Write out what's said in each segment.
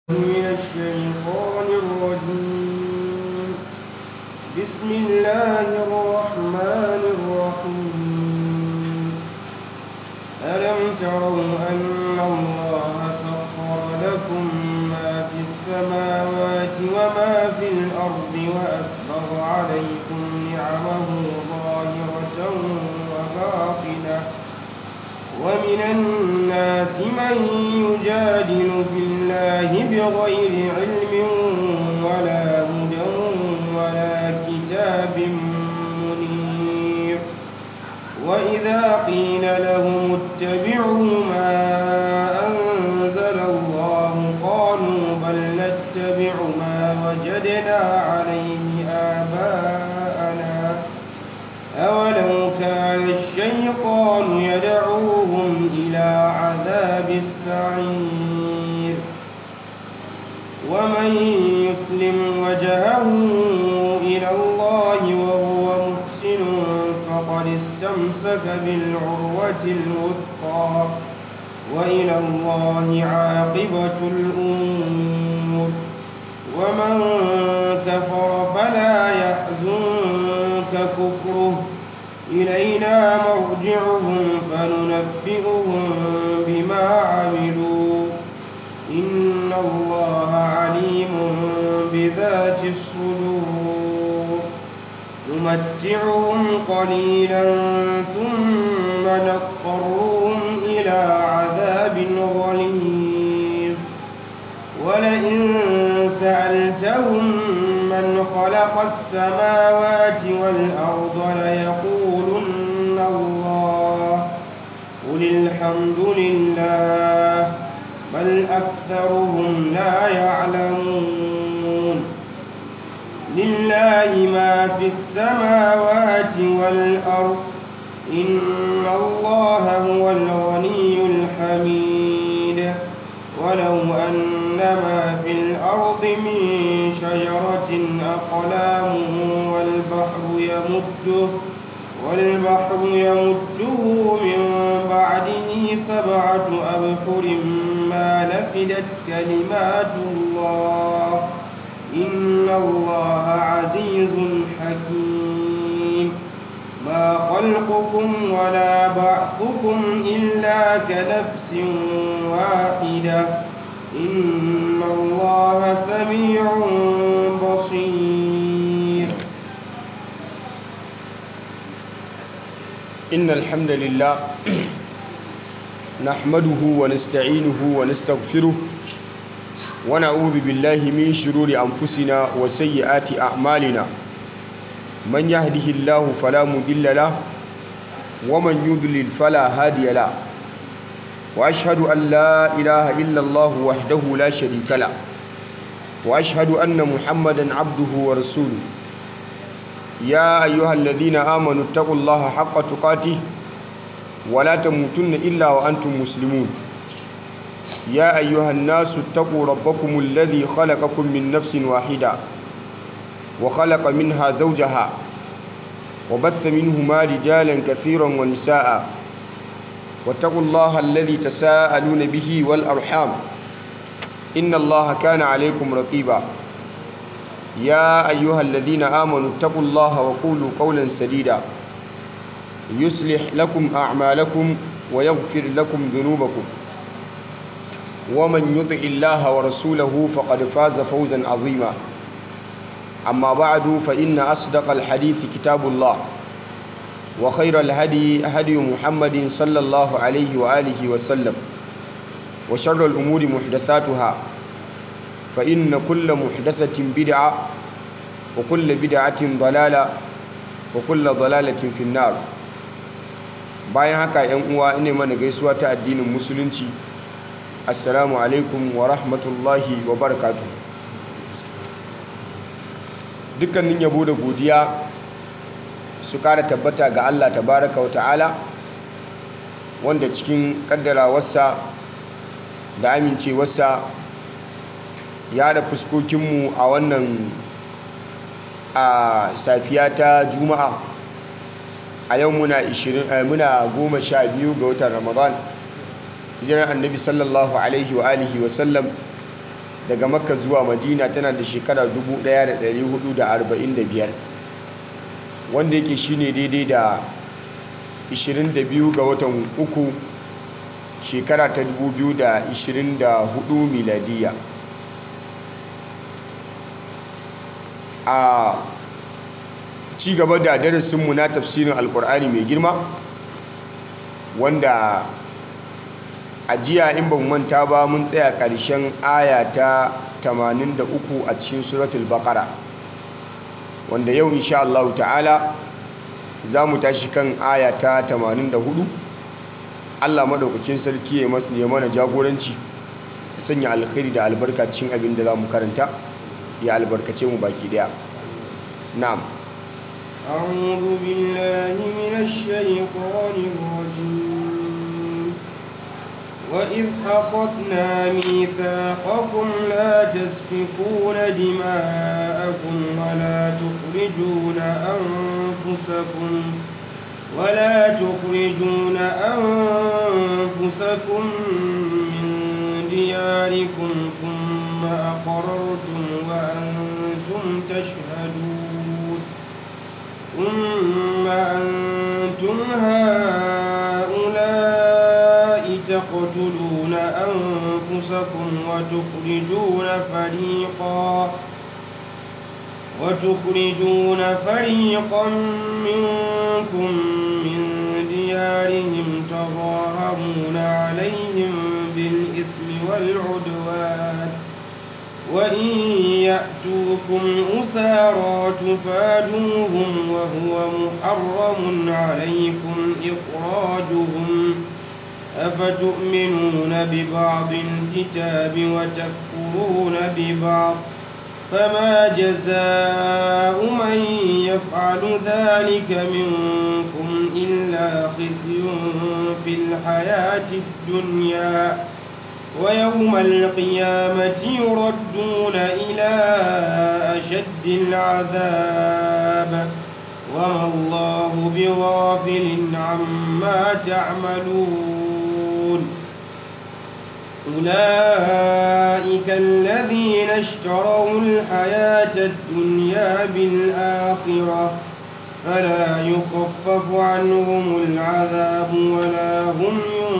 من الشيطان الرجيم بسم الله الرحمن الرحيم ألم تروا أن الله سخر لكم ما في السماوات وما في الأرض وأسبغ عليكم نعمه ظاهرة وباطنة ومن الناس من يجادل في الله بغير علم ولا هدى ولا كتاب منير وإذا قيل لهم اتبعوا ما أنزل الله قالوا بل نتبع ما وجدنا عليه آباءنا أولو كان الشيطان يدعوهم إلى عذاب السعير ومن يسلم وجهه إلى الله وهو محسن فقد استمسك بالعروة الوثقى وإلى الله عاقبة الأمور ومن كفر فلا يحزنك كفره إلينا مرجعهم فننبئهم بما عملوا إن الله عليم بذات الصدور نمتعهم قليلا ثم نضطرهم إلى عذاب غليظ ولئن سألتهم من خلق السماوات والأرض ليقولن الله قل الحمد لله بل أكثرهم لا يعلمون لله ما في السماوات والأرض إن الله هو الغني الحميد ولو أن ما في الأرض من شجرة أقلام والبحر يمده والبحر يمده من بعده سبعة أبحر ما نفدت كلمات الله إن الله عزيز حكيم ما خلقكم ولا بعثكم إلا كنفس واحدة إن الله سميع بصير إن الحمد لله نحمده ونستعينه ونستغفره ونعوذ بالله من شرور أنفسنا وسيئات أعمالنا من يهده الله فلا مضل له ومن يضلل فلا هادي له وأشهد أن لا إله إلا الله وحده لا شريك له وأشهد أن محمدا عبده ورسوله يا أيها الذين آمنوا اتقوا الله حق تقاته ولا تموتن إلا وأنتم مسلمون يا أيها الناس اتقوا ربكم الذي خلقكم من نفس واحدة وخلق منها زوجها وبث منهما رجالا كثيرا ونساء واتقوا الله الذي تساءلون به والأرحام إن الله كان عليكم رقيبا يا أيها الذين آمنوا اتقوا الله وقولوا قولا سديدا يصلح لكم أعمالكم ويغفر لكم ذنوبكم ومن يطع الله ورسوله فقد فاز فوزا عظيما أما بعد فإن أصدق الحديث كتاب الله وخير الهدي هدي محمد صلى الله عليه وآله وسلم وشر الأمور محدثاتها فإن كل محدثة بدعة وكل بدعة ضلالة وكل ضلالة في النار bayan haka yan uwa ina mana gaisuwa ta addinin musulunci assalamu alaikum wa rahmatullahi wa barakatuh dukkanin yabo da godiya su kara tabbata ga Allah tabaraka wa ta'ala wanda cikin kaddarawarsa da amincewarsa ya da fuskokinmu a wannan a safiya ta juma'a a yau muna 20 muna goma sha biyu ga watan ramadan hijirar annabi sallallahu alaihi wa alihi wa sallam daga makka zuwa madina tana da shekara 1445 wanda yake shine daidai da 22 ga watan uku shekara ta 2024 miladiya a ci gaba da darasinmu na tafsirin alkur'ani mai girma wanda a jiya in ba manta ba mun tsaya ƙarshen aya ta 83 a cikin suratul baqara wanda yau insha Allah ta'ala za mu tashi kan aya ta 84 Allah madaukakin sarki ya mana jagoranci ya sanya alkhairi da albarka cikin abin da za mu karanta ya albarkace mu baki daya na'am أعوذ بالله من الشيطان الرجيم وإذ أخذنا ميثاقكم لا تسفكون دماءكم ولا تخرجون أنفسكم ولا تخرجون أنفسكم من دياركم ثم أقررتم وأنتم تشهدون ثم أنتم هؤلاء تقتلون أنفسكم وتخرجون فريقا وتخرجون فريقا منكم من ديارهم تظاهرون عليهم بالإثم والعدوان وإن يأتوكم أسارى تفادوهم وهو محرم عليكم إخراجهم أفتؤمنون ببعض الكتاب وتكفرون ببعض فما جزاء من يفعل ذلك منكم إلا خزي في الحياة الدنيا ويوم القيامة يردون إلى أشد العذاب وما الله بغافل عما تعملون أولئك الذين اشتروا الحياة الدنيا بالآخرة فلا يخفف عنهم العذاب ولا هم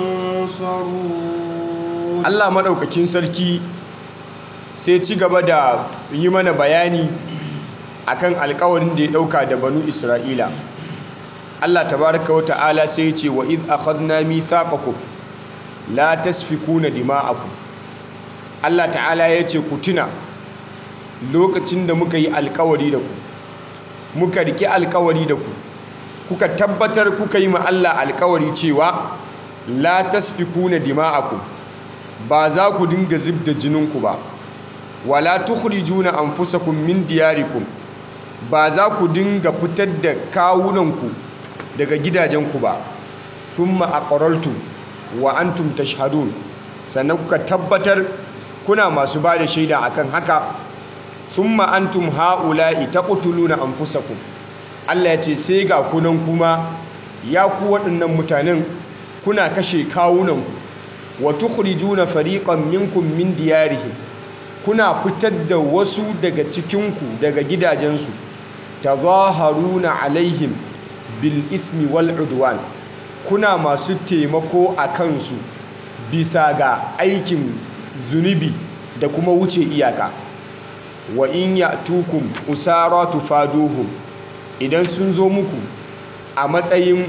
ينصرون Allah maɗaukakin sarki sai ci gaba da yi mana bayani akan alkawarin da ya ɗauka da banu Isra'ila. Allah tabaraka wa ta'ala sai ce wa iz akhadna mithaqakum la tasfikuna dima'akum. Allah ta'ala ya ce ku tuna lokacin da muka yi alkawari da ku muka riki alkawari da ku kuka tabbatar kuka yi ma Allah alkawari cewa la tasfikuna dima'akum ba za ku dinga zub da jininku ba wala tukhrijuna anfusakum min diyarikum ba za ku dinga fitar da kawunanku daga gidajenku ba thumma aqrartum wa antum tashhadun sannan kuka tabbatar kuna masu ba da shaida akan haka thumma antum haula'i taqtuluna anfusakum Allah ya ce sai ga kunan kuma ya ku waɗannan mutanen kuna kashe kawunanku wa tukhrijuna fariqan minkum min diyarihim kuna fitar da wasu daga cikinku daga gidajensu tazaharuna alaihim bil ismi wal udwan kuna masu taimako a kansu bisa ga aikin zunubi da kuma wuce iyaka wa in ya'tukum usara tufaduhum idan sun zo muku a matsayin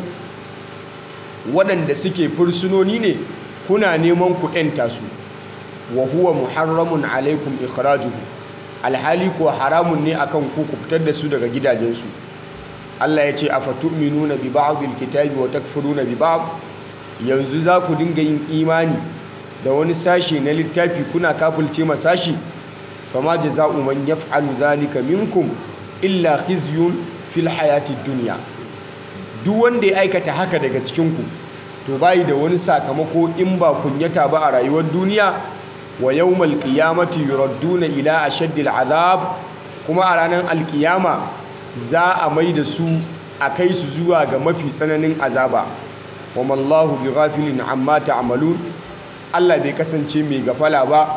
waɗanda suke fursunoni ne kuna neman ku ‘yanta su wa huwa muharramun alaikum ikhrajuhu alhali ko haramun ne akan ku ku fitar da su daga gidajensu Allah ya ce afatu'minuna bi ba'dil kitabi wa takfuruna bi ba'd yanzu za ku dinga yin imani da wani sashi na littafi kuna kafulce ma sashi fama jaza'u man yaf'alu zalika minkum illa khizyun fil hayatid dunya duk wanda ya aikata haka daga cikin ku to bayi da wani sakamako in ba kunyata ba a rayuwar duniya wa yawmal qiyamati yuradduna ila ashaddil azab kuma a ranar alkiyama za a mai da su a kai su zuwa ga mafi tsananin azaba wa mallahu bi ghafilin amma ta'malun Allah bai kasance mai gafala ba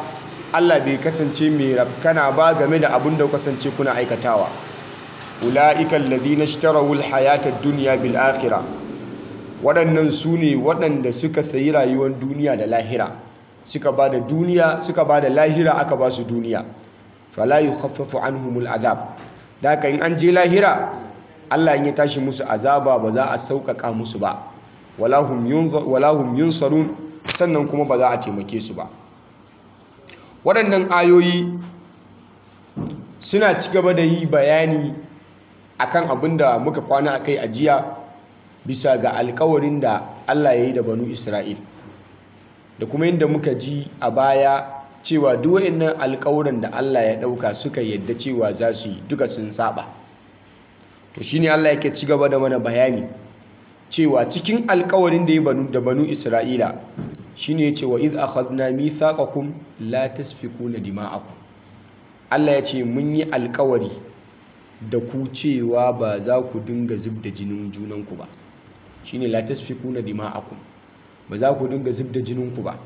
Allah bai kasance mai rafkana ba game da abin da kasance kuna aikatawa ula'ikan ladina ishtarawul hayatad dunya bil akhirah waɗannan su ne waɗanda suka sayi rayuwar duniya da lahira suka ba da duniya suka ba da lahira aka ba su duniya fala yukhaffafu anhumul azab da haka in an je lahira Allah in ya tashi musu azaba ba za a sauƙaƙa musu ba wala hum yunsarun sannan kuma ba za a taimake su ba waɗannan ayoyi suna ci gaba da yi bayani akan abin da muka kwana a kai ajiya bisa ga alkawarin da Allah ya yi da banu Isra'il da kuma yadda muka ji a baya cewa duk waɗannan alkawuran da Allah ya ɗauka suka yadda cewa za su yi duka sun saba to shine Allah yake ci gaba da mana bayani cewa cikin alkawarin da ya banu da banu Isra'ila shine yace wa iz akhadna mithaqakum la tasfikuna dima'akum Allah ya ce mun yi alkawari da ku cewa ba za ku dinga zubda jinin junanku ba shine la tasfikuna dima'akum ba za ku dinga zubda jininku ba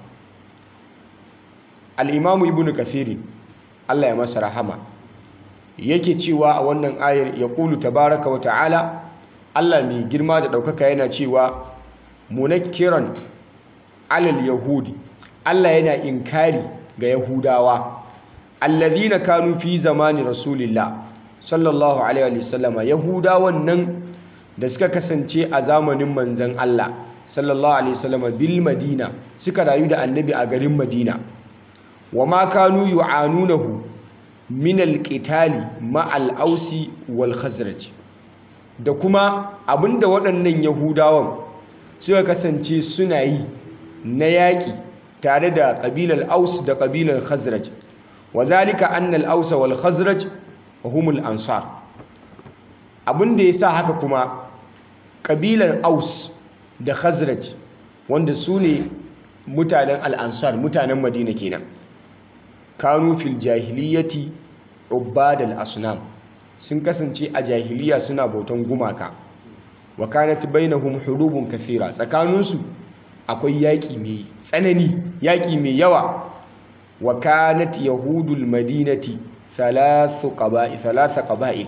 al-imamu ibnu kathir Allah ya masa rahama yake cewa a wannan ayar ya qulu tabaraka wa ta'ala Allah mai girma da ɗaukaka yana cewa munakkiran alal yahudi Allah yana inkari ga yahudawa alladhina kanu fi zamani rasulillah sallallahu alaihi wasallam yahudawan nan da suka kasance a zamanin manzon Allah sallallahu alaihi wasallam bil madina suka rayu da annabi a garin madina wama kanu yu'anunahu min alqitali ma al-ausi wal khazraj da kuma abinda waɗannan yahudawan suka kasance suna yi na yaƙi tare da ƙabilar aus da ƙabilar khazraj wa zalika anna al-aus wal khazraj humul ansar abinda yasa haka kuma ƙabilar aus da khazraj wanda su ne mutanen al-ansar mutanen madina kenan kanu fil jahiliyyati ubadal asnam sun kasance a jahiliya suna bautan gumaka wa kanat bainahum hurubun kathira tsakaninsu akwai yaƙi mai tsanani yaƙi mai yawa wa kanat yahudul madinati thalathu qaba'i thalatha qaba'il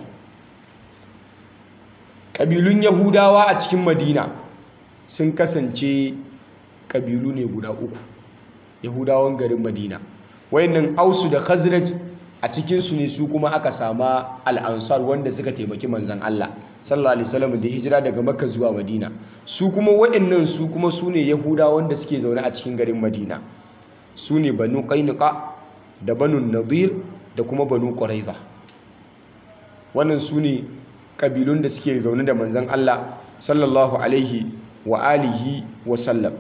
kabilun yahudawa a cikin madina sun kasance kabilu ne guda uku yahudawan garin madina wayannan ausu da khazraj a cikinsu ne su kuma aka sama al'ansar wanda suka taimaki manzan Allah sallallahu alaihi wasallam da hijira daga makka zuwa madina su kuma waɗannan su kuma su ne yahuda wanda suke zaune a cikin garin madina su ne banu qainuqa da banu nadir da kuma banu quraiza wannan su ne kabilun da suke zaune da manzan Allah sallallahu alaihi wa alihi wa sallam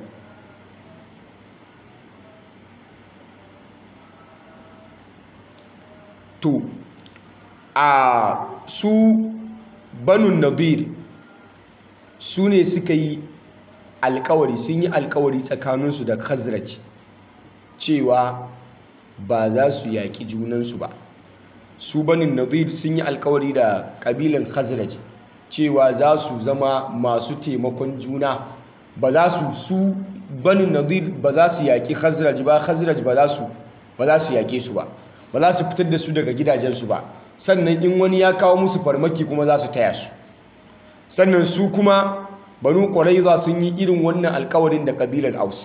to a su banun nadir su ne suka yi alkawari sun yi alkawari tsakaninsu da khazraj cewa ba za su yaƙi junansu ba su banin nadir sun yi alkawari da ƙabilan khazraj cewa za su zama masu taimakon juna ba za su su banin nadir ba za su yaƙi khazraj ba khazraj ba za su ba za su yaƙe su ba ba za su fitar da su daga gidajensu ba sannan in wani ya kawo musu farmaki kuma za su taya su sannan su kuma banu ƙwaraiza sun yi irin wannan alkawarin da ƙabilar aus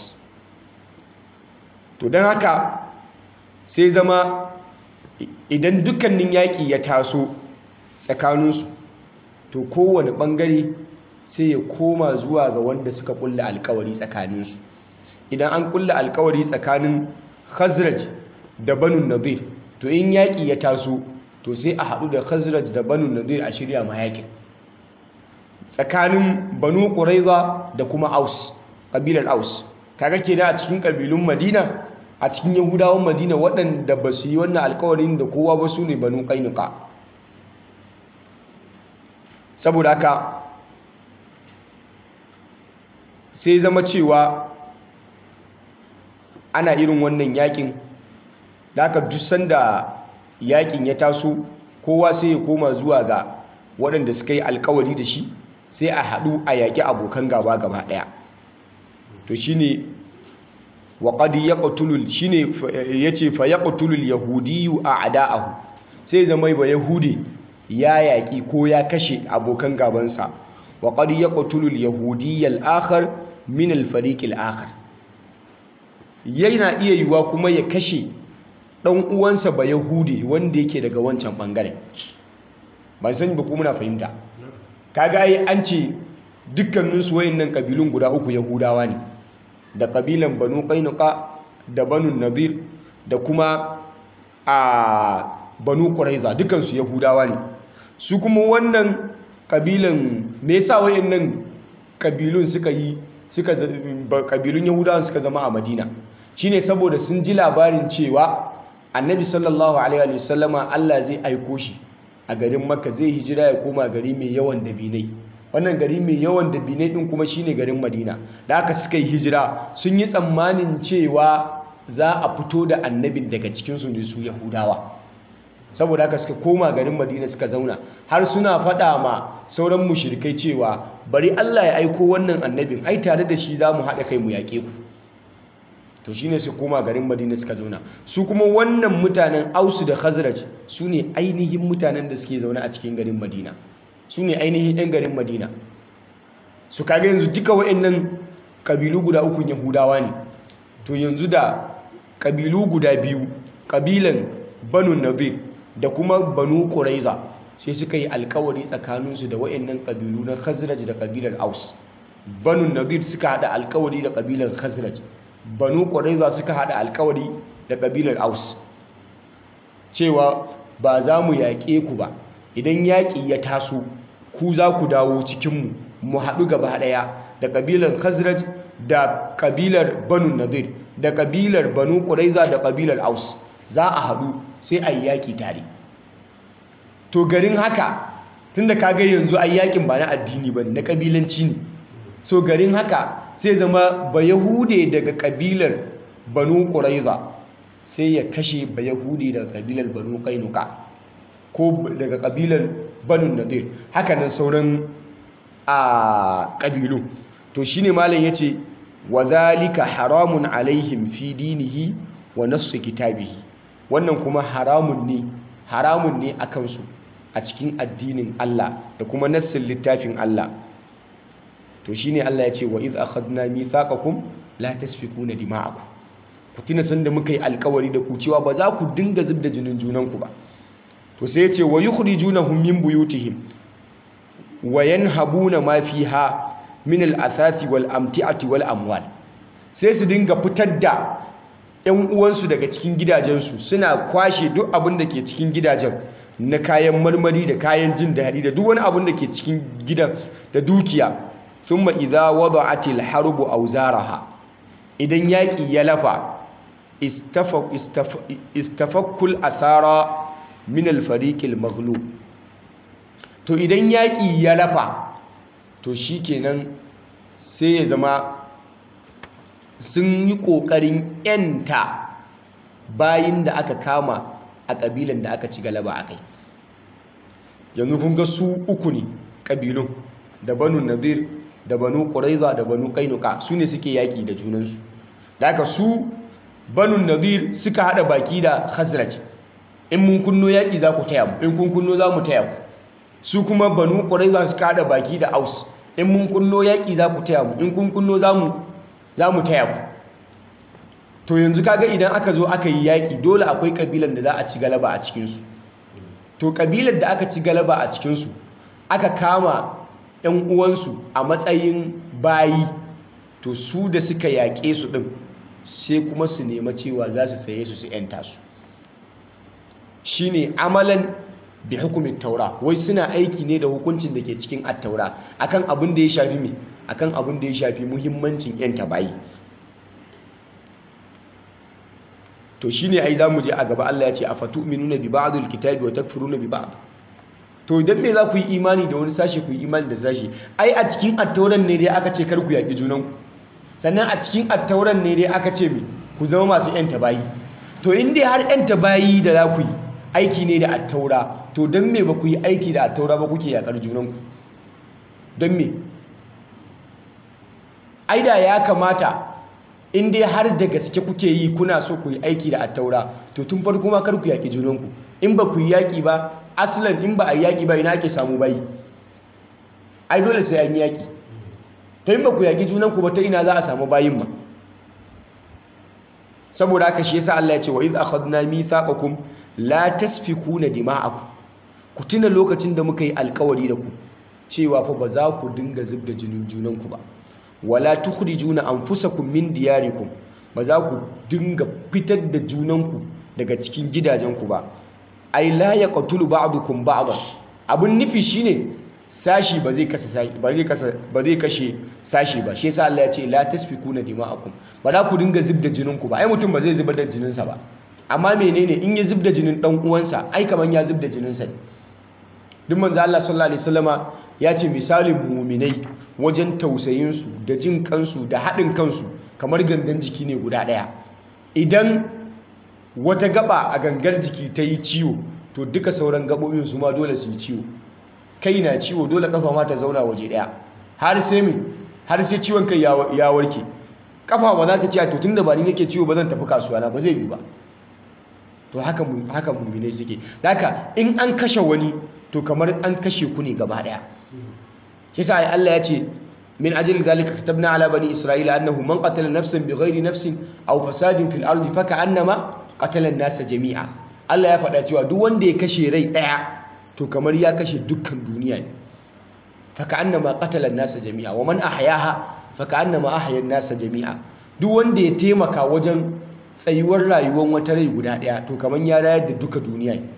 to don haka sai zama idan dukkanin yaƙi ya taso tsakaninsu to kowane ɓangare sai ya koma zuwa ga wanda suka ƙulla alkawari tsakaninsu idan an ƙulla alkawari tsakanin khazraj da banu nadir to in yaƙi ya taso to sai a haɗu da khazraj da banu nadir a shirya ma yaƙin tsakanin banu ƙuraiza da kuma aus ƙabilar aus kaga ke a cikin ƙabilun madina a cikin yahudawan madina waɗanda ba su yi wannan alkawarin da kowa ba su ne banu ƙainuka saboda haka sai zama cewa ana irin wannan yaƙin da aka duk sanda yakin ya taso kowa sai ya koma zuwa ga waɗanda suka yi alkawari da shi sai a haɗu a yaƙi abokan gaba gaba ɗaya to shi ne wa qad yaqtulu shine yace fa yaqtulu al-yahudiyyu a'da'ahu sai zama ba yahudi ya yaki ko ya kashe abokan gabansa wa qad yaqtulu al-yahudiyya al-akhar min al-fariq al-akhar yana iya yiwa kuma ya kashe dan uwansa ba yahudi wanda yake daga wancan bangaren ban sani ba ko muna fahimta kaga ai an ce dukkaninsu wayannan kabilun guda uku yahudawa ne da kabilan banu qainuqa da banu nadir da kuma a banu quraiza dukansu yahudawa ne su kuma wannan kabilan me yasa wayannan kabilun suka yi suka kabilun yahudawa suka zama a madina shine saboda sun ji labarin cewa annabi sallallahu alaihi wa sallama Allah zai aiko shi a garin makka zai hijira ya koma gari mai yawan dabinai wannan gari mai yawan dabinai din kuma shine garin madina da aka suka yi hijira sun yi tsammanin cewa za a fito da annabin daga cikinsu ne su yahudawa saboda haka suka koma garin madina suka zauna har suna faɗa ma sauran mushrikai cewa bari allah ya aiko wannan annabin ai tare da shi za mu haɗa kai mu yaƙe ku to shine su koma garin madina suka zauna su kuma wannan mutanen ausu da khazraj su ne ainihin mutanen da suke zaune a cikin garin madina su ne ainihin 'yan garin madina su kaga yanzu duka wa'annan kabilu guda ukun yahudawa ne to yanzu da kabilu guda biyu kabilan banu nadir da kuma banu quraiza sai suka yi alkawari tsakaninsu da wa'annan kabilu na khazraj da kabilar aus banu nadir suka hada alkawari da kabilar khazraj banu quraiza suka hada alkawari da kabilar aus cewa ba za mu yaƙe ku ba idan yaƙi ya taso ku za ku dawo cikinmu mu haɗu gaba ɗaya da ƙabilar khazraj da ƙabilar banu nadir da ƙabilar banu ƙuraiza da ƙabilar aus za a haɗu sai a yi yaƙi tare to garin haka tunda kaga yanzu a yaƙin ba na addini ba na ƙabilanci ne so garin haka sai zama ba yahude daga ƙabilar banu ƙuraiza sai ya kashe ba yahude daga ƙabilar banu ƙainuka ko daga ƙabilar banu nadir hakanan sauran a ƙabilu to shine malam yace wa zalika haramun alaihim fi dinihi wa nassu kitabihi wannan kuma haramun ne haramun ne akan su a cikin addinin Allah da kuma nassin littafin Allah to shine Allah yace wa iz akhadna mithaqakum la tasfikuna dima'akum ku tuna sanda muka yi alkawari da ku cewa ba za ku dinga zubda jinin junanku ba to sai yace wa yukhrijunahum min buyutihim wa yanhabuna ma fiha min al-athasi wal amti'ati wal amwal sai su dinga fitar da ƴan uwansu daga cikin gidajensu suna kwashe duk abin da ke cikin gidajen na kayan marmari da kayan jin daɗi da duk wani abin da ke cikin gidan da dukiya thumma idza wada'atil harbu awzaraha idan yaƙi ya lafa istafakkul athara min al-fariqil maghlub to idan yaƙi ya lafa to shi kenan sai ya zama sun yi ƙoƙarin ‘yanta bayin da aka kama a ƙabilan da aka ci galaba a kai yanzu kun ga su uku ne ƙabilun da banu nadir da banu ƙuraiza da banu ƙainuka su ne suke yaƙi da junansu da aka su banu nadir suka haɗa baki da khazraj in mun kunno yaƙi za ku taya mu in kun kunno za mu taya ku su kuma banu ƙwarai za su kada baki da aus in mun kunno yaƙi za ku taya mu in kun kunno za mu taya ku to yanzu kaga idan aka zo aka yi yaƙi dole akwai ƙabilan da za a ci galaba a cikinsu to ƙabilar da aka ci galaba a cikinsu aka kama 'yan uwansu a matsayin bayi to su da suka yaƙe su ɗin sai kuma su nema cewa za su saye su su 'yanta su shine amalan bi hukumin taura wai suna aiki ne da hukuncin da ke cikin attaura akan abin da ya shafi me akan abin da ya shafi muhimmancin yan tabayi to shine ai zamu je a gaba Allah ya ce afatu'minuna bi ba'dil kitabi wa takfuruna bi ba'd to idan me za ku yi imani da wani sashi ku yi imani da sashi ai a cikin attauran ne dai aka ce kar ku yaki junan ku sannan a cikin attauran ne dai aka ce me ku zama masu yan tabayi to in dai har yan tabayi da za ku yi aiki ne da attaura to don me ba ku yi aiki da attaura ba kuke yakar junanku don me aida ya kamata in dai har da gaske kuke yi kuna so ku yi aiki da attaura to tun farko ma kar ku yaƙi junanku in ba ku yi yaƙi ba aslan in ba a yi yaƙi ba ina ake samu bayi ai dole sai an yi yaƙi to in ba ku yaƙi junanku ba ta ina za a samu bayin ma saboda haka shi yasa Allah ya ce wa iz akhadna mithaqakum la tasfikuna dima'akum ku tuna lokacin da muka yi alkawari da ku cewa fa ba za ku dinga zubda jinin junanku ba wala tukhrijuna anfusakum min diyarikum ba za ku dinga fitar da junanku daga cikin gidajenku ba ai la yaqtulu ba'dukum ba'dan abun nufi shine sashi ba zai kashe sashi ba zai kashe ba zai kashe sashi ba shi yasa Allah ya ce la tasfikuna dima'akum ba za ku dinga zubda jininku ba ai mutum ba zai zubar da jininsa ba amma menene in ya zubda jinin dan uwansa ai kaman ya zubda jininsa ne duk manzo Allah sallallahu alaihi wasallama ya ce misalin muminai wajen tausayinsu da jin kansu da haɗin kansu kamar gangan jiki ne guda ɗaya idan wata gaba a gangar jiki ta yi ciwo to duka sauran gabobin su ma dole su yi ciwo kai na ciwo dole kafa ma ta zauna waje ɗaya har sai me har sai ciwon kai ya warke kafa ba za ta ce to tunda ba ni nake ciwo ba zan tafi kasuwa na ba zai yi ba to haka haka muminai suke haka in an kashe wani to kamar an kashe ku ne gaba daya shi sa Allah ya ce min ajli zalika katabna ala bani isra'ila annahu man qatala nafsan bighairi nafsin aw fasadin fil ardi fa ka'annama qatala an-nasa jami'a Allah ya faɗa cewa duk wanda ya kashe rai daya to kamar ya kashe dukkan duniya ne fa ka'annama qatala an-nasa jami'a wa man ahyaha fa ka'annama ahya an-nasa jami'a duk wanda ya taimaka wajen tsayuwar rayuwar wata rai guda daya to kamar ya rayar da duka duniya ne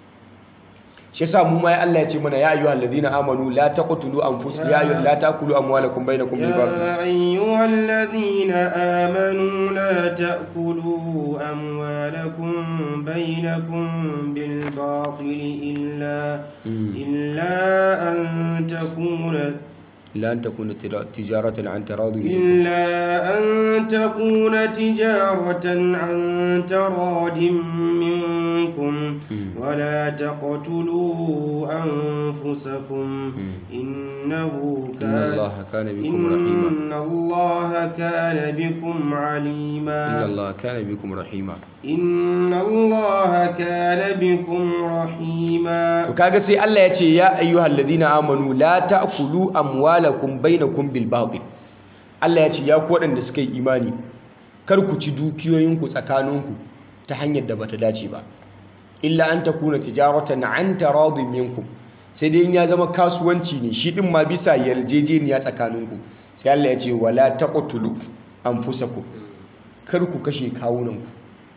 shi yasa mu ma Allah ya ce mana ya ayyuhal ladina amanu la taqtulu anfusakum ya ayyuhal la taqulu amwalakum bainakum bil batil يا أيها الذين آمنوا لا تأكلوا أموالكم بينكم بالباطل إلا إلا أن تكون لا أن تكون تجارة عن تراض منكم إلا أن تكون تجارة عن تراد منكم ولا تقتلوا أنفسكم إنه إن كان الله كان بكم رحيما إن الله كان بكم عليما إن الله كان بكم رحيما إن الله كان بكم رحيما to kaga sai Allah ya ce ya ayyuhal ladina amanu la ta'kulu amwalakum bainakum bil batil Allah ya ce ya ku waɗanda suka yi imani kar ku ci dukiyoyinku tsakaninku ta hanyar da bata dace ba illa an takuna tijaratan an taradin minkum sai dai in ya zama kasuwanci ne shi din ma bisa yarjejeniya tsakaninku sai Allah ya ce wala taqtulu anfusakum kar ku kashe kawunanku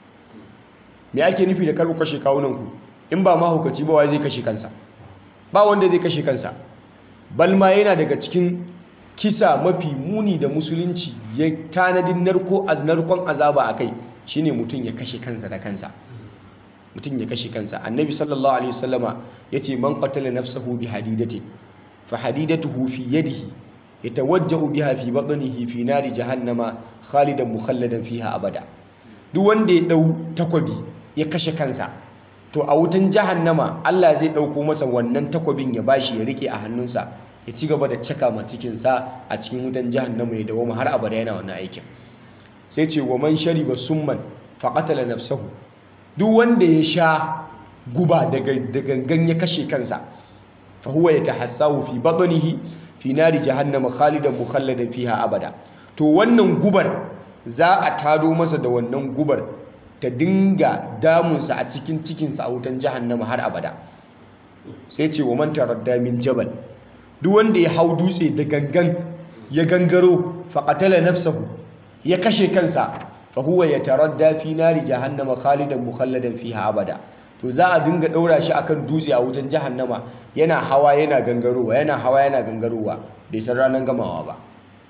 me ake nufi da kar ku kashe kawunanku in ba mahaukaci ba wai zai kashe kansa ba wanda zai kashe kansa balma yana daga cikin kisa mafi muni da musulunci ya tanadin narko a narkon azaba a kai shine mutum ya kashe kansa da kansa mutum ya kashe kansa annabi sallallahu alaihi wasallama yace man qatala nafsahu bi hadidatin fa hadidatuhu fi yadihi yatawajjahu biha fi batnihi fi nari jahannama khalidan mukhalladan fiha abada duk wanda ya dau takwabi ya kashe kansa to a wutan jahannama Allah zai dauko masa wannan takwabin ya bashi ya rike a hannunsa ya ci gaba da caka ma cikinsa a cikin wutan jahannama ya dawo har abada yana wannan aikin sai ce wa man shariba summan fa qatala nafsahu duk wanda ya sha guba daga da gangan ya kashe kansa fa huwa yatahassahu fi batnihi fi nari jahannama khalidan mukhalladan fiha abada to wannan gubar za a tado masa da wannan gubar ta dinga damunsa a cikin cikinsa a wutan jahannama har abada sai ce wa man taradda min jabal duk wanda ya hau dutse da gangan ya gangaro faqatala nafsahu ya kashe kansa fa huwa yataradda fi nari jahannama khalidan mukhalladan fiha abada to za a dinga daura shi akan dutse a wutan jahannama yana hawa yana gangarowa yana hawa yana gangarowa bai san ranar gamawa ba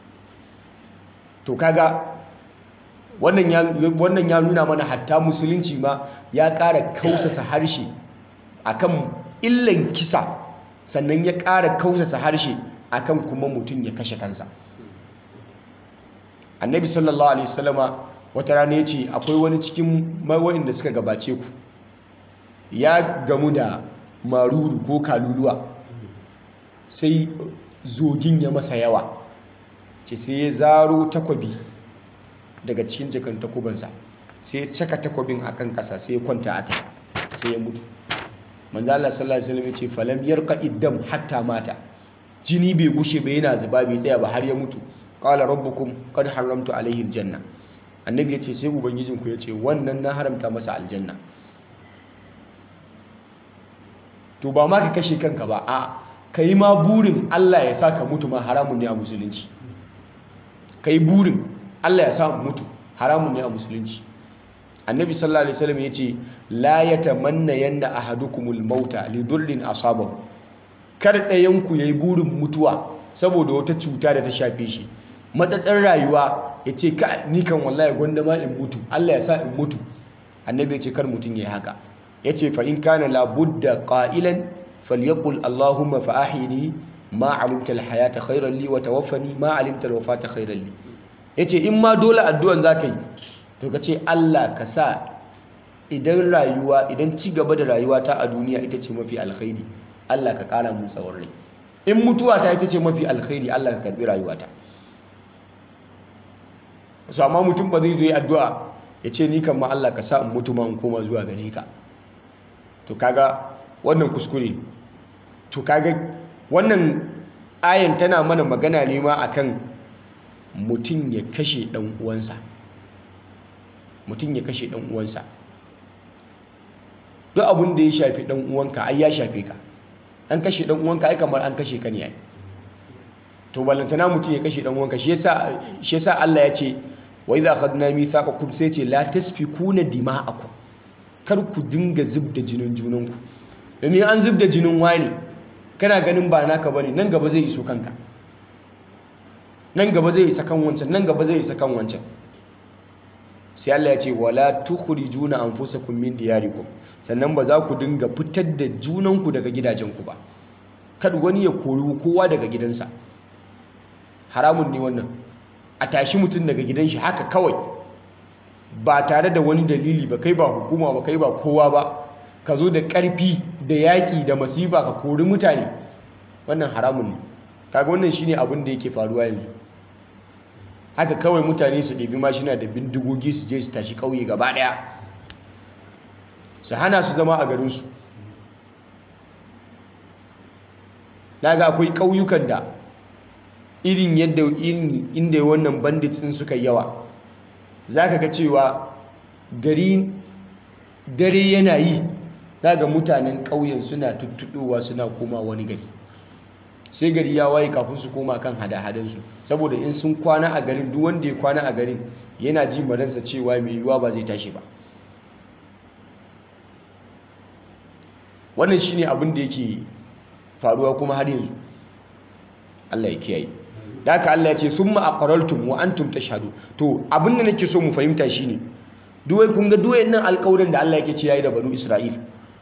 to kaga wannan ya wannan ya nuna mana hatta musulunci ma ya ƙara kausasa harshe akan illan kisa sannan ya ƙara kausasa harshe akan kuma mutum ya kashe kansa annabi sallallahu alaihi wasallama wata rana ya ce akwai wani cikin da suka gabace ku ya gamu da maruru ko kaluluwa sai zogin ya masa yawa ce sai ya zaro takwabi daga cikin jakan takubansa sai ya caka takobin akan kasa sai ya kwanta a kai sai ya mutu manzo Allah sallallahu alaihi wasallam ya ce falam yarqa iddam hatta mata jini bai gushe ba yana zuba bai tsaya ba har ya mutu qala rabbukum qad haramtu alaihi aljanna annabi ya ce sai ubangijinku ya ce wannan na haramta masa aljanna to ba ma ka kashe kanka ba a ka yi ma burin Allah ya sa ka mutu ma haramun ne a musulunci ka yi burin Allah ya sa mutu haramun ne a musulunci annabi sallallahu alaihi wasallam ya ce la yatamanna yanna ahadukumul mauta li durrin asabahu kar ɗayanku yayi burin mutuwa saboda wata cuta da ta shafe shi matsatsar rayuwa ya ce ka ni kan wallahi gwanda ma in mutu Allah ya sa in mutu annabi ya ce kar mutum ya yi haka ya ce fa in kana labudda qailan falyaqul allahumma fa ahyini ma alimta alhayata khayran li wa tawaffani ma alimta alwafata khayran li yace in ma dole addu'an zaka yi to ka ce Allah ka sa idan rayuwa idan ci gaba da rayuwa ta a duniya ita ce mafi alkhairi Allah ka kara mun tsawon rai in mutuwa ta ita ce mafi alkhairi Allah ka karbi rayuwata su amma mutum ba zai zo yi addu'a ya ce ni kan ma Allah ka sa in mutu ma in koma zuwa gare ka to kaga wannan kuskure to kaga wannan ayan tana mana magana ne ma akan mutum ya kashe dan uwansa mutum ya kashe dan uwansa duk abin da ya shafi dan uwanka ai ya shafe ka an kashe dan uwanka ai kamar an kashe ka ne ai to ballantana mutum ya kashe dan uwanka shi yasa shi yasa Allah ya ce wa idza akhadna mithaqakum sai ce la tasfikuna dima'akum kar ku dinga zubda jinin junanku domin an zubda jinin wani kana ganin ba naka bane nan gaba zai iso kanka nan gaba zai isa kan wancan nan gaba zai isa kan wancan sai Allah ya ce wala tukhrijuna anfusakum min diyarikum sannan ba za ku dinga fitar da junanku daga gidajenku ba kada wani ya kori kowa daga gidansa haramun ne wannan a tashi mutum daga gidan shi haka kawai ba tare da wani dalili ba kai ba hukuma ba kai ba kowa ba ka zo da ƙarfi da yaƙi da masifa ka kori mutane wannan haramun ne kaga wannan shine abin da yake faruwa yanzu haka kawai mutane su ɗabi mashina da bindigogi su je su tashi ƙauye gaba ɗaya su hana su zama a garinsu na ga akwai ƙauyukan da irin yadda irin inda wannan bandits din suka yawa za ka ga cewa gari dare yana yi za ga mutanen ƙauyen suna tuttuɗowa suna koma wani gari sai gari ya waye kafin su koma kan hada-hadansu saboda in sun kwana a garin duk wanda ya kwana a garin yana ji maransa cewa mai yiwuwa ba zai tashi ba wannan shine abin da yake faruwa kuma har yanzu Allah ya kiyaye da haka Allah ya ce summa aqrartum wa antum tashhadu to abin da nake so mu fahimta shine duwai kun ga duwai nan alƙawarin da Allah yake ce yayi da banu Isra'il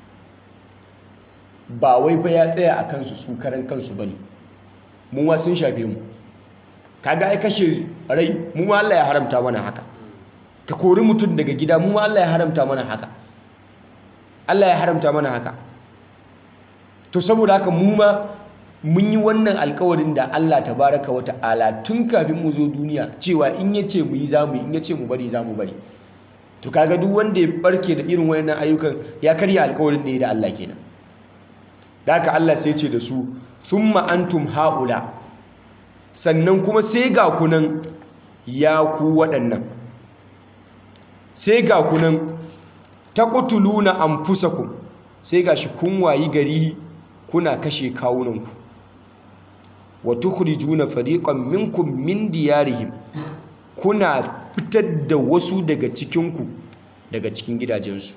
ba wai fa ya tsaya a kansu su karan kansu bane mu ma sun shafe mu kaga ai kashe rai mu ma Allah ya haramta mana haka ka kori mutum daga gida mu ma Allah ya haramta mana haka Allah ya haramta mana haka to saboda haka mu ma mun yi wannan alkawarin da Allah tabaraka wa ta'ala tun kafin mu zo duniya cewa in ya ce mu yi za mu yi in ya ce mu bari za mu bari to kaga duk wanda ya barke da irin wayannan ayyukan ya karya alkawarin da ya da Allah kenan da haka Allah sai ce da su thumma antum haula sannan kuma sai ga kunan ya ku waɗannan sai ga kunan taqtuluna anfusakum sai gashi kun wayi gari kuna kashe kawunanku wa tukhrijuna fariqan minkum min diyarihim kuna fitar da wasu daga cikinku daga cikin gidajensu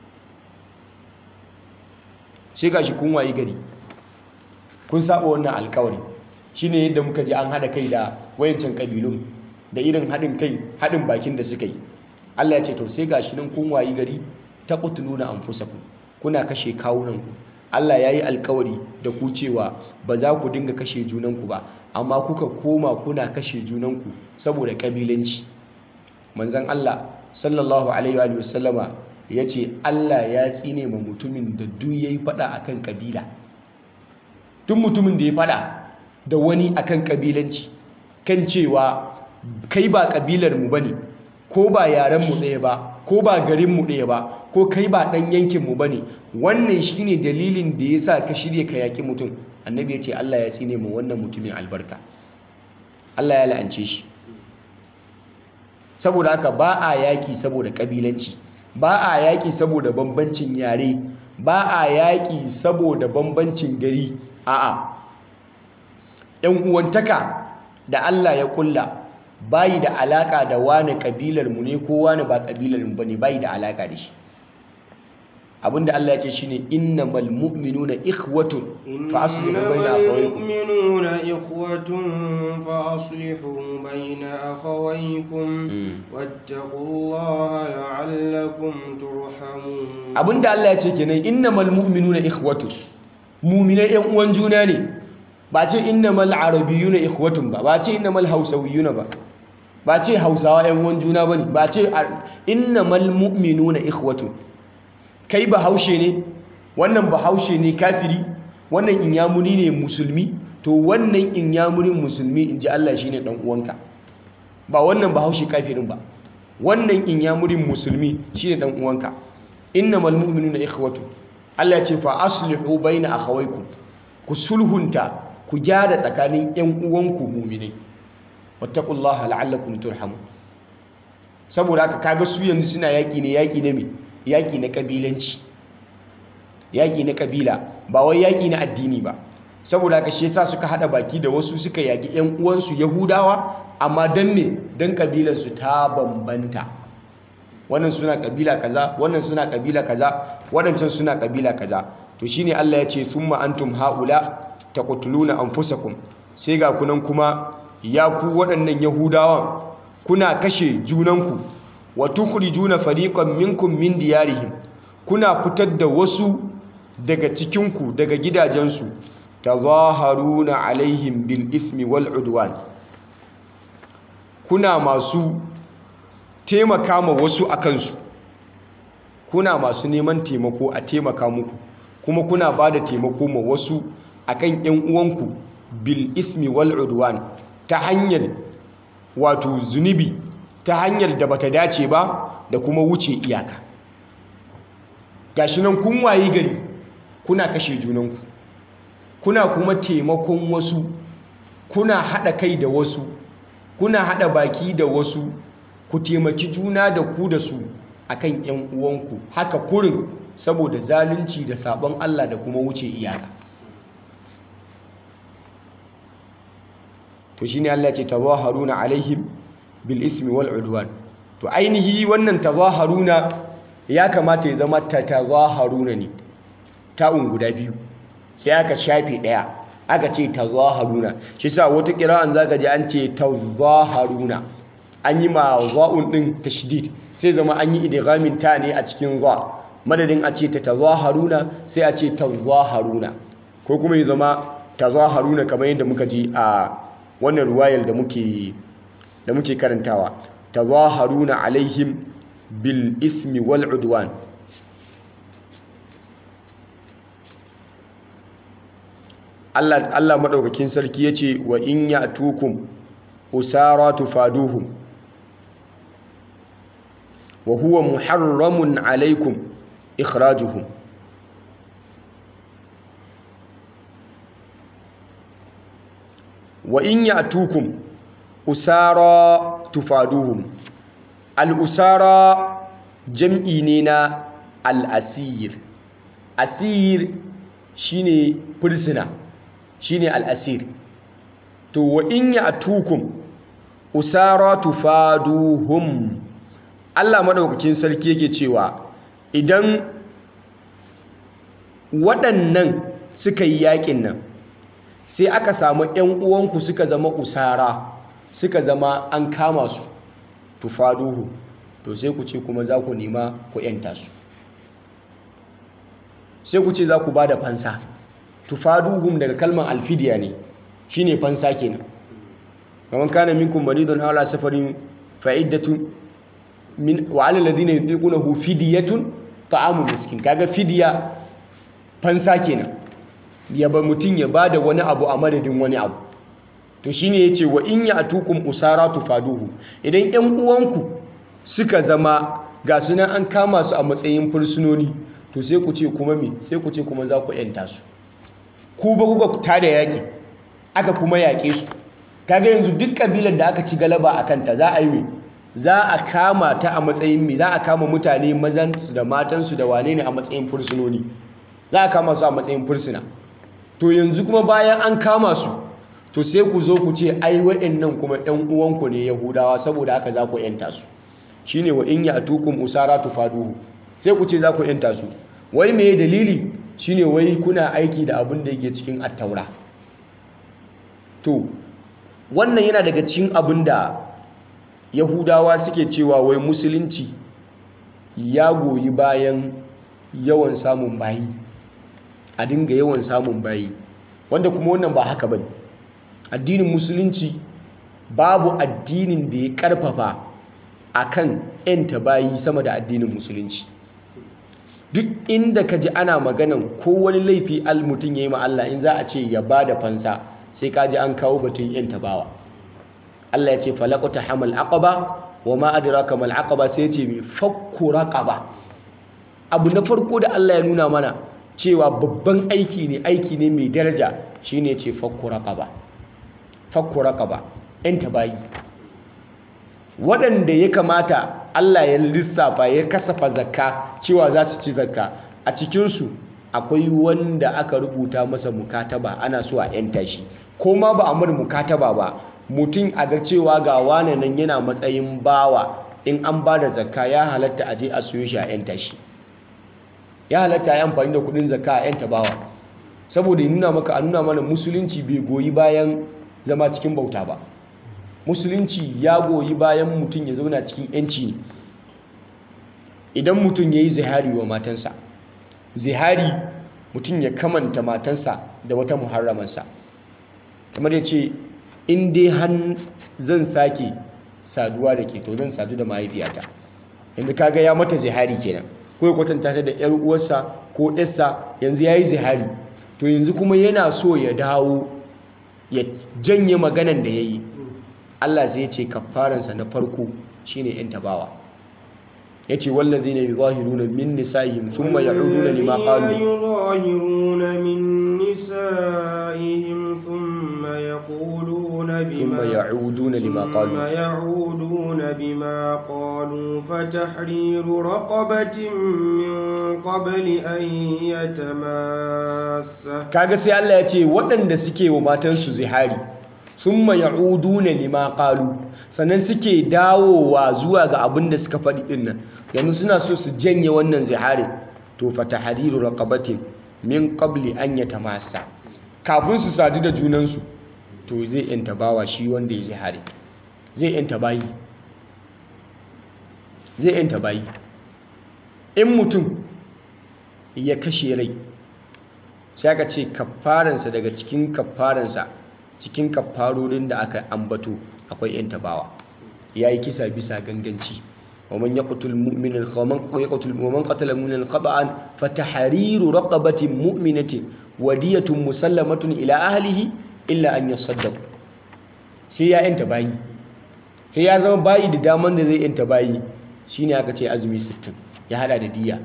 sai gashi kun wayi gari kun saba wannan alkawari shine yadda muka ji an hada kai da wayancan kabilun da irin hadin kai hadin bakin da suka yi Allah ya ce to sai gashi nan kun wayi gari taqtuluna anfusakum kuna kashe kawunanku Allah ya yi alkawari da ku cewa ba za ku dinga kashe junanku ba amma kuka koma kuna kashe junanku saboda ƙabilanci manzan Allah sallallahu alaihi wa sallama ya ce Allah ya tsine ma mutumin da duk ya yi faɗa a kan ƙabila duk mutumin da ya faɗa da wani a kan ƙabilanci kan cewa kai ba ƙabilar mu ba ne ko ba yarenmu ɗaya ba ko ba garinmu ɗaya ba ko kai ba ɗan yankinmu ba ne wannan shine dalilin da ya sa ka shirya ka yaƙi mutum annabi ya ce Allah ya tsine mu wannan mutumin albarka Allah ya la'ance shi saboda haka ba a yaƙi saboda ƙabilanci ba a yaƙi saboda bambancin yare ba a yaƙi saboda bambancin gari a'a ‘yan uwantaka da Allah ya kulla bayi da alaka da wani kabilar mu ne ko wani ba kabilar mu bane bayi da alaka da shi abinda Allah ya ce shine innamal mu'minuna ikhwatun fa aslihu baina akhawaykum المؤمنون إخوة فأصلحوا بين أخويكم واتقوا الله لعلكم ترحمون abinda Allah ya ce kenan innamal mu'minuna ikhwatun mu'minai yan uwan juna ne ba ce innamal arabiyuna ikhwatun ba ba ce innamal hausawiyuna ba ba ce hausawa yan uwan juna bane ba ce innamal mu'minuna ikhwatun kai ba haushe ne wannan ba haushe ne kafiri wannan inyamuri ne musulmi to wannan inyamurin musulmi in ji Allah shine dan uwanka ba wannan ba haushe kafirin ba wannan inyamurin musulmi shine dan uwanka innamal mu'minuna ikhwatun Allah ya ce fa aslihu baina akhawaykum ku sulhunta ku gyara tsakanin ‘yan uwanku muminai wattakullaha la'allakum turhamu saboda haka kaga su yanzu suna yaƙi ne yaƙi na me yaƙi na ƙabilanci yaƙi na ƙabila ba wai yaƙi na addini ba saboda haka shi yasa suka haɗa baki da wasu suka yaƙi ‘yan uwansu yahudawa amma don me don ƙabilarsu ta bambanta wannan suna ƙabila kaza wannan suna ƙabila kaza waɗancan suna ƙabila kaza to shine Allah ya ce thumma antum haula taqtuluna anfusakum sai ga kunan kuma ya ku waɗannan yahudawan kuna kashe junanku wa tukhrijuna fariqan minkum min diyarihim kuna fitar da wasu daga cikinku daga gidajensu tazaharuna alaihim bil ismi wal udwan kuna masu taimaka ma wasu akansu kuna masu neman taimako a taimaka muku kuma kuna ba da taimako ma wasu akan ‘yan uwanku bil ismi wal udwan ta hanyar wato zunubi ta hanyar da bata dace ba da kuma wuce iyaka gashi nan kun wayi gari kuna kashe junanku kuna kuma taimakon wasu kuna haɗa kai da wasu kuna haɗa baki da wasu ku taimaki juna da ku da su akan ‘yan uwanku haka kurin saboda zalunci da sabon Allah da kuma wuce iyaka to shine Allah ce tazaharuna alaihim bil ismi wal udwan to ainihi wannan tazaharuna ya kamata ya zama ta tazaharuna ne ta'un guda biyu sai aka shafe daya aka ce tazaharuna shi sa wata kira'an zaka ji an ce tazaharuna an yi ma za'un din tashdid sai zama an yi idghamin ta ne a cikin za madadin a ce ta tazaharuna sai a ce tazaharuna ko kuma ya zama tazaharuna kamar yadda muka ji a wannan ruwayar da muke da muke karantawa tazaharuna alaihim bil ismi wal udwan Allah Allah madaukakin sarki yace wa in ya'tukum usara tufaduhum wa huwa muharramun alaikum ikhrajuhum wa in ya'tukum usara tufaduhum al-usara jam'i ne na al-asir asir shine fursuna shine al-asir to wa in ya'tukum usara tufaduhum Allah madaukakin sarki yake cewa idan waɗannan suka yi yaƙin nan sai aka samu ‘yan uwanku suka zama usara suka zama an kama su tufaduhu to sai ku ce kuma za ku nema ku ‘yanta su sai ku ce za ku ba da fansa tufaduhum daga kalmar alfidiya ne shi ne fansa kenan kamar kana minkum maridun ala safarin fa'iddatun min wa alal ladina yutiqunahu fidyatun ta'amu miskin kaga fidiya fansa kenan ya ba mutum ya ba da wani abu a madadin wani abu to shine yace wa in ya'tukum usara tufaduhu idan ƴan uwanku suka zama ga sunan an kama su a matsayin fursunoni to sai ku ce kuma me sai ku ce kuma za ku yanta su ku ba kuka tada yaƙi aka kuma yaƙe su kaga yanzu duk kabilar da aka ci galaba a kanta za a yi me za a kama ta a matsayin me za a kama mutane mazansu da matansu da wane ne a matsayin fursunoni za a kama su a matsayin fursuna to yanzu kuma bayan an kama su to sai ku zo ku ce ai waɗannan kuma ɗan uwanku ne yahudawa saboda haka za ku yanta su shine wa in ya'tukum usara tufaduhu sai ku ce za ku yanta su wai me dalili shine wai kuna aiki da abin da yake cikin attaura to wannan yana daga cikin abin da yahudawa suke cewa wai musulunci ya goyi bayan yawan samun bayi a dinga yawan samun bayi wanda kuma wannan ba haka bane addinin musulunci babu addinin da ya karfafa akan yanta bayi sama da addinin musulunci duk inda ka ji ana maganan ko wani laifi al mutum ya yi ma Allah in za a ce ya ba da fansa sai ka ji an kawo batun yanta bawa Allah ya ce falaqata hamal aqaba wa ma adraka mal aqaba sai ya ce mi fakku raqaba abu na farko da Allah ya nuna mana cewa babban aiki ne aiki ne mai daraja shine ce fakku raqaba fakku raqaba yanta bayi waɗanda ya kamata Allah ya lissafa ya kasafa zakka cewa za su ci zakka a cikinsu akwai wanda aka rubuta masa mukataba ana so a yanta shi ko ma ba a mar mukataba ba mutum a ga cewa ga wane nan yana matsayin bawa in an ba da zakka ya halatta a je a siyo shi a yanta shi ya halatta a yi amfani da kudin zakka a yanta bawa saboda ya nuna maka a nuna mana musulunci bai goyi bayan zama cikin bauta ba musulunci ya goyi bayan mutum ya zauna cikin yanci ne idan mutum ya yi zihari wa matansa zihari mutum ya kamanta matansa da wata muharramansa kamar ya ce in dai han zan sake saduwa da ke to zan sadu da mahaifiyata yanzu kaga ya mata zihari kenan ko ya kwatanta ta da yar uwarsa ko yarsa yanzu ya yi zihari to yanzu kuma yana so ya dawo ya janye maganan da ya yi Allah zai ce kafaransa na farko shine yan tabawa yace wallazina yuzahiruna min nisa'ihim thumma ya'uduna lima qalu yuzahiruna min nisa'ihim thumma yaquluna bima thumma ya'uduna lima qalu ثم يعودون بما قالوا فتحرير رقبة من قبل أن يتماسا kaga sai Allah ya ce waɗanda suke wa matansu zihari thumma ya'uduna lima qalu sannan suke dawowa zuwa ga abin da suka faɗi ɗin nan yanzu suna so su janye wannan zihari to fa tahriru raqabatin min qabli an yatamassa kafin su sadu da junansu to zai yanta bawa shi wanda ya zihari zai yanta bayi zai yanta bayi in mutum ya kashe rai sai aka ce kafaransa daga cikin kafaransa cikin kafarorin da aka ambato akwai yan tabawa ya yi kisa bisa ganganci waman ya kutul mu'minin waman katala mu'minin khata'an fatahariru raqabatin mu'minatin wadiyatun musallamatun ila ahlihi illa an yasaddaqu sai ya yanta bayi sai ya zama bayi da daman da zai yanta bayi shine aka ce azumi 60 ya hada da diya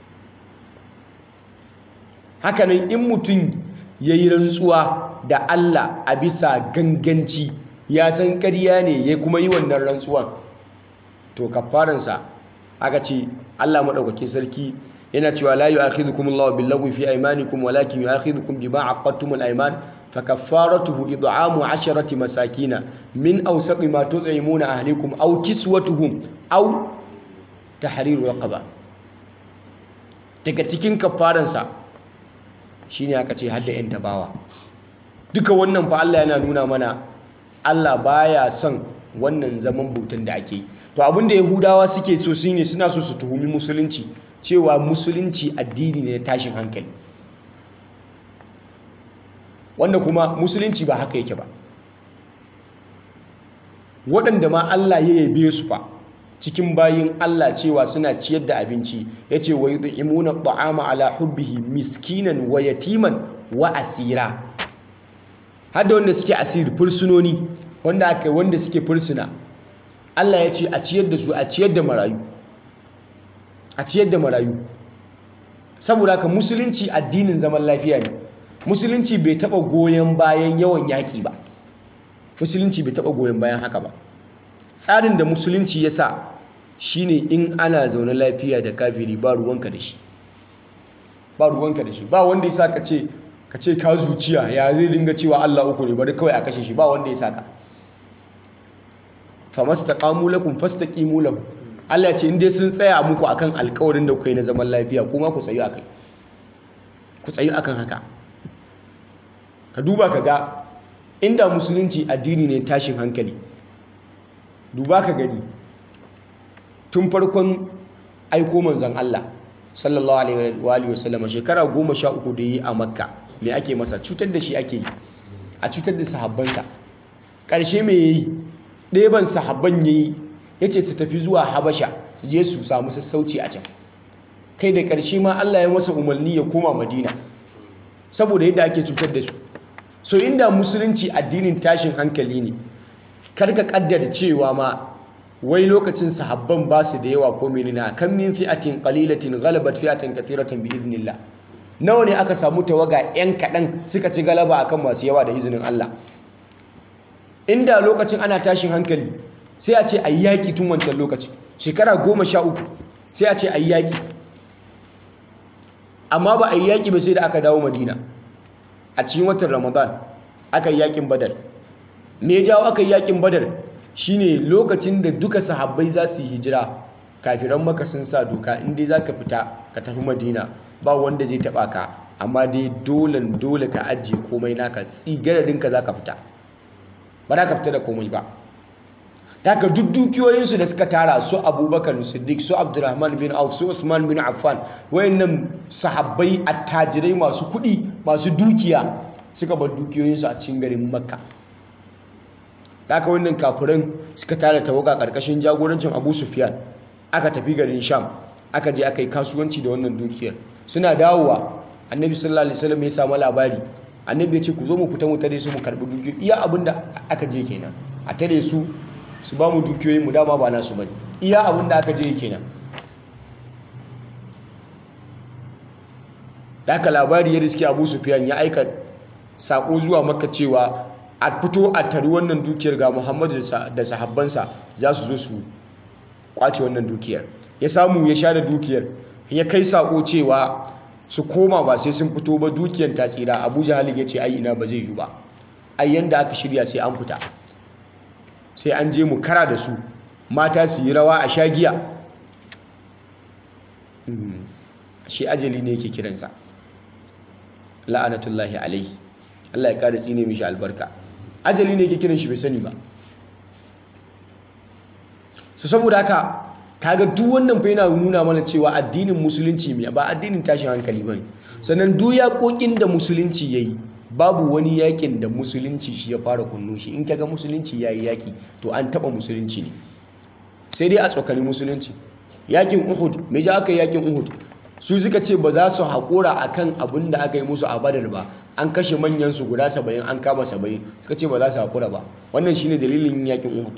hakanan in mutum ya yi rantsuwa da Allah a bisa ganganci ya san ƙarya ne ya kuma yi wannan rantsuwan to kafaransa aka ce Allah maɗaukakin sarki yana cewa la yu'akhidhukum Allahu bil-lagwi fi aymanikum walakin yu'akhidhukum bima aqadtumul ayman fakaffaratuhu id'amu 'asharati masakina min awsaqi ma tut'imuna ahlikum aw kiswatuhum aw tahriru raqaba daga cikin kafaransa shine aka ce hadda yan tabawa duka wannan fa Allah yana nuna mana Allah baya son wannan zaman bautan da ake to abinda yahudawa suke so shine suna so su tuhumi musulunci cewa musulunci addini ne na tashin hankali wanda kuma musulunci ba haka yake ba waɗanda ma Allah ya yabe su fa cikin bayin Allah cewa suna ciyar da abinci ya ce wa yud'imuna ta'ama ala hubbihi miskinan wa yatiman wa asira har da wanda suke asiri fursunoni wanda aka wanda suke fursuna Allah ya ce a ciyar da su a ciyar da marayu a ciyar da marayu saboda haka musulunci addinin zaman lafiya ne musulunci bai taba goyon bayan yawan yaƙi ba musulunci bai taba goyon bayan haka ba tsarin da musulunci ya sa shine in ana zaune lafiya da kafiri ba ruwanka da shi ba ruwanka da shi ba wanda ya sa ka ce ka ce ka zuciya ya zai dinga cewa Allah uku ne bari kawai a kashe shi ba wanda ya sa ka famastaqamu lakum fastaqimu lahum Allah ya ce in dai sun tsaya muku akan alƙawarin da kuka yi na zaman lafiya kuma ku tsayu akai ku tsayu akan haka ka duba ka ga inda musulunci addini ne tashin hankali duba ka gani tun farkon aiko manzon Allah sallallahu alaihi wa alihi wasallam shekara goma sha uku da yi a makka me ake masa cutar da shi ake yi a cutar da sahabbansa ƙarshe me yayi ɗeban sahabban yayi yace su tafi zuwa habasha su je su samu sassauci a can kai da ƙarshe ma Allah ya masa umarni ya koma madina saboda yadda ake cutar da su so inda musulunci addinin tashin hankali ne karka kaddara cewa ma wai lokacin sahabban ba su da yawa ko menene kan min fi'atin qalilatin ghalabat fi'atan kathiratan bi idnillah nawa ne aka samu tawaga yan kadan suka ci galaba akan masu yawa da izinin Allah inda lokacin ana tashin hankali sai a ce ayi yaki tun wancan lokaci shekara goma sha uku sai a ce ayi yaki amma ba ayi yaki ba sai da aka dawo Madina a cikin watan Ramadan aka yi yakin Badar me ya jawo aka yi yakin Badar shine lokacin da duka sahabbai za su yi hijira kafiran maka sun sa doka inda za ka fita ka tafi madina ba wanda zai taba ka amma dai dole dole ka ajiye komai naka tsigararinka za ka fita ba za ka fita da komai ba daga duk dukiyoyinsu da suka tara su abubakar siddiq su abdurrahman bin auf su usman bin affan wayannan sahabbai attajirai masu kuɗi masu dukiya suka bar dukiyoyinsu a cikin garin makka haka wannan kafiran suka tara tawaga karkashin jagorancin Abu Sufyan aka tafi garin Sham aka je aka yi kasuwanci da wannan dukiyar suna dawowa Annabi sallallahu alaihi wasallam ya samu labari Annabi ya ce ku zo mu fita mu tare su mu karbi dukiyoyi iya abinda aka je kenan a tare su su ba mu dukiyoyin mu dama ba nasu bane iya abinda aka je kenan da aka labari ya riske Abu Sufyan ya aika sako zuwa Makka cewa a fito a tari wannan dukiyar ga muhammadu da sahabbansa za su zo su kwace wannan dukiyar ya samu ya sha da dukiyar ya kai sako cewa su koma ba sai sun fito ba dukiyar ta tsira abu jahali ya ce ai ina ba zai yi ba ai yanda aka shirya sai an fita sai an je mu kara da su mata su yi rawa a shagiya shi ajali ne yake kiransa la'anatullahi alaihi Allah ya kada tsine mishi albarka ajali ne ke kiran shi bai sani ba su saboda haka kaga duk wannan fa yana nuna mana cewa addinin musulunci mai ba addinin tashin hankali bane sannan duk yaƙoƙin da musulunci yayi babu wani yakin da musulunci shi ya fara kunno shi in kaga musulunci yayi yaki to an taba musulunci ne sai dai a tsokani musulunci yakin Uhud me ja aka yi yakin Uhud su suka ce ba za su haƙura akan abin da aka yi musu a Badar ba an kashe manyansu guda saba'in an kama saba'in suka ce ba za su haƙura ba wannan shine dalilin yakin uhud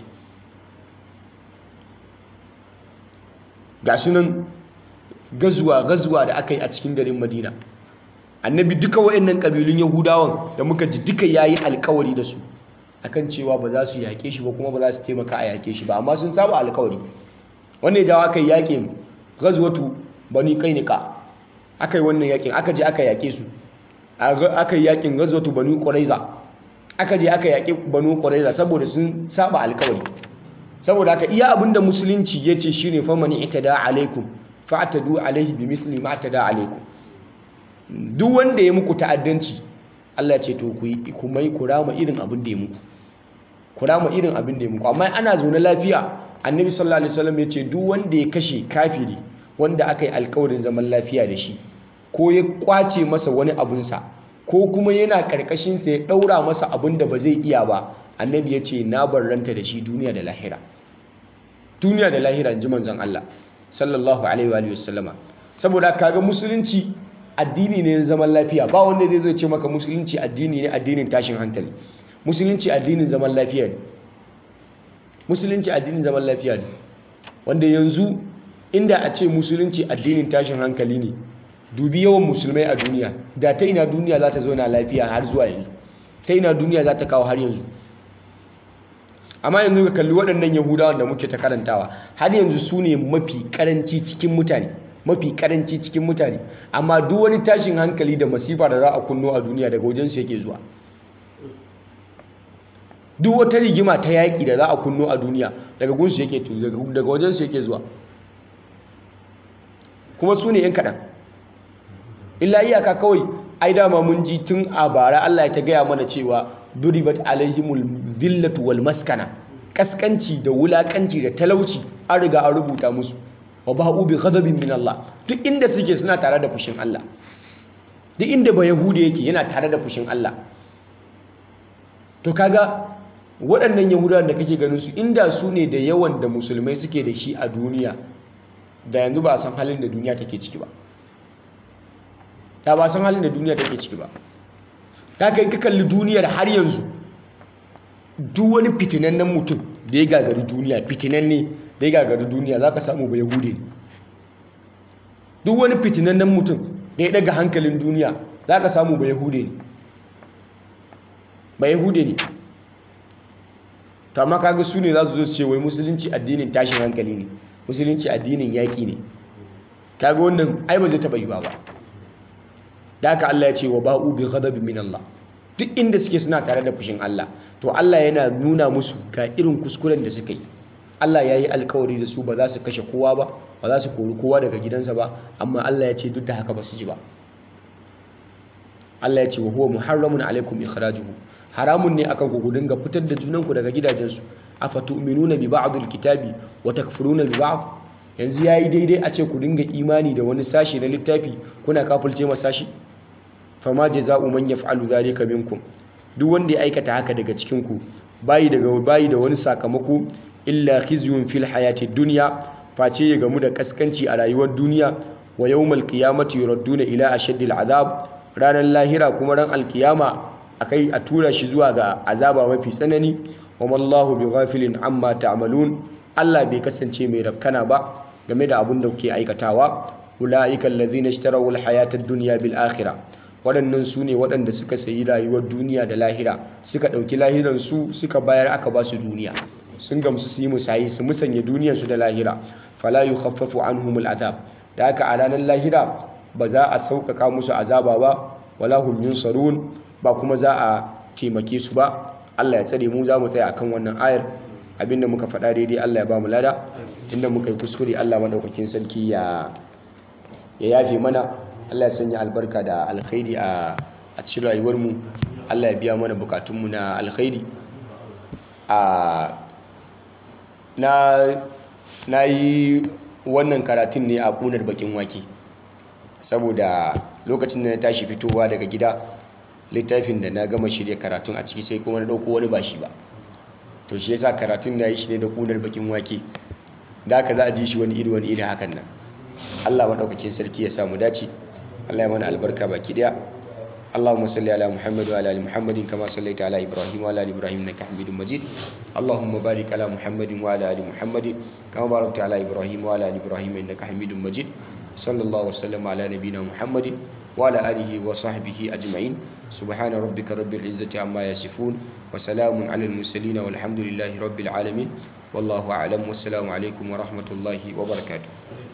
ga sunan gazuwa gazuwa da aka yi a cikin garin madina annabi duka waɗannan ƙabilun yahudawan da muka ji duka ya yi alkawari da su akan cewa ba za su yaƙe shi ba kuma ba za su taimaka a yaƙe shi ba amma sun saba alkawari wanda ya jawo aka yi yaƙin gazuwatu bani kainika aka yi wannan yaƙin aka je aka yaƙe su aka yi yakin gazwatu banu quraiza aka je aka yaki banu quraiza saboda sun saba alkawari saboda haka iya abinda musulunci yace shine famani itada alaikum fa'tadu alaihi bimithli ma atada alaikum duk wanda ya muku ta'addanci Allah ya ce to ku yi kuma ku rama irin abin da ya muku ku rama irin abin da ya muku amma ana zaune lafiya annabi sallallahu alaihi wasallam ya ce duk wanda ya kashe kafiri wanda aka yi alkawarin zaman lafiya da shi ko ya kwace masa wani abunsa ko kuma yana karkashinsa ya ɗaura masa abin da ba zai iya ba annabi ya ce na barranta da shi duniya da lahira duniya da lahira in ji manzon Allah sallallahu alaihi wa sallama saboda kaga musulunci addini ne na zaman lafiya ba wanda zai zo ce maka musulunci addini ne addinin tashin hankali musulunci addinin zaman lafiya ne musulunci addinin zaman lafiya ne wanda yanzu inda a ce musulunci addinin tashin hankali ne dubi yawan musulmai a duniya da ta ina duniya za ta zauna lafiya har zuwa yanzu ta ina duniya za ta kawo har yanzu amma yanzu ka kalli waɗannan yahudawan da muke ta karantawa har yanzu su ne mafi karanci cikin mutane mafi karanci cikin mutane amma duk wani tashin hankali da masifa da za a kunno a duniya daga wajensu yake zuwa duk wata rigima ta yaƙi da za a kunno a duniya daga gunsu yake daga wajensu yake zuwa kuma su ne 'yan kaɗan illa iyaka kawai ai dama mun ji tun a bara Allah ya ta gaya mana cewa duribat alaihimul zillatu wal maskana kaskanci da wulakanci da talauci an riga an rubuta musu wa ba'u bi ghadabin min Allah duk inda suke suna tare da fushin Allah duk inda ba yahudi yake yana tare da fushin Allah to kaga waɗannan yahudawan da kake ganin su inda su ne da yawan da musulmai suke da shi a duniya da yanzu ba a san halin da duniya take ciki ba ta ba san halin da duniya take ciki ba ta kai ka kalli duniyar har yanzu duk wani fitinannen mutum da ya gagari duniya fitinanne da ya gagari duniya za ka samu ba yahude ne duk wani fitinannen mutum da ya daga hankalin duniya za ka samu ba yahude ne ba yahude ne to amma kaga su ne za su zo su ce wai musulunci addinin tashin hankali ne musulunci addinin yaƙi ne kaga wannan ai ba zai taɓa yi ba ba da haka Allah ya ce wa ba'u bi ghadabin min Allah duk inda suke suna tare da fushin Allah to Allah yana nuna musu ga irin kuskuren da suka yi Allah ya yi alkawari da su ba za su kashe kowa ba ba za su kori kowa daga gidansa ba amma Allah ya ce duk da haka ba su ji ba Allah ya ce wa huwa muharramun alaikum ikhrajuhu haramun ne akan ku dinga fitar da junanku daga gidajensu afatu'minuna bi ba'dil kitabi wa takfuruna bi ba'd yanzu yayi daidai a ce ku dinga imani da wani sashi na littafi kuna kafulce ma sashi fama jaza'u man yaf'alu dhalika minkum duk wanda ya aikata haka daga cikin ku bayi daga bayi da wani sakamako illa khizyun fil hayatid dunya face ya gamu da kaskanci a rayuwar duniya wa yawmal qiyamati yuradduna ila ashaddil azab ranar lahira kuma ran alkiyama akai a tura shi zuwa ga azaba mafi tsanani wa mallahu bighafilin amma ta'malun Allah bai kasance mai rafkana ba game da abin da kuke aikatawa ulaika allazina ishtaraw alhayata ad-dunya bil akhirah waɗannan su ne waɗanda suka sayi rayuwar duniya da lahira suka ɗauki lahiran su suka bayar aka ba su duniya sun gamsu su yi musayi su musanya duniyar su da lahira fala yukhaffafu anhumul azab da haka a ranar lahira ba za a sauƙaƙa musu azaba ba wala hum yunsarun ba kuma za a taimake su ba Allah ya tsare mu za mu tsaya akan wannan ayar abinda muka faɗa daidai Allah ya ba mu lada inda muka yi kuskure Allah madaukakin sarki ya ya yafe mana Allah ya sanya albarka da alkhairi a a cikin rayuwar mu Allah ya biya mana bukatun mu na alkhairi a na na yi wannan karatun ne a kunar bakin wake saboda lokacin da na tashi fitowa daga gida littafin da na gama shirya karatun a ciki sai kuma na ɗauko wani ba shi ba to shi yasa karatun na yi shi ne da kunar bakin wake da aka za a ji shi wani iri wani iri hakan nan Allah maɗaukakin sarki ya samu dace Allah ya mana albarka baki daya اللهم صل على محمد وعلى ال محمد كما صليت على ابراهيم وعلى ال ابراهيم انك حميد مجيد اللهم بارك على محمد وعلى ال محمد كما باركت على ابراهيم وعلى ال ابراهيم انك حميد مجيد صلى الله وسلم على نبينا محمد وعلى اله وصحبه اجمعين سبحان ربك رب العزه عما يصفون وسلام على المرسلين والحمد لله رب العالمين والله اعلم والسلام عليكم ورحمه الله وبركاته